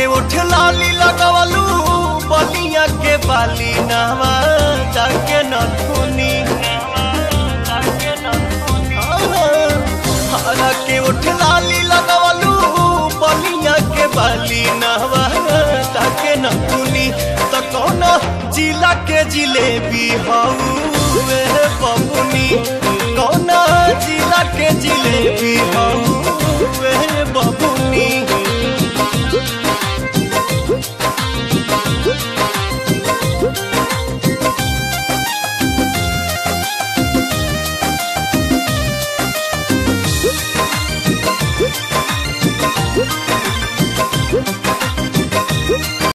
के उठ लाली लगवलू बलिया के बाली नहवा जाके न धुनी हरा के उठ लाली लगवलू बलिया के बाली नहवा जाके न धुनी त कौन जिला के जिलेबी हउए बबुनी कौन जिला के जिलेबी हउए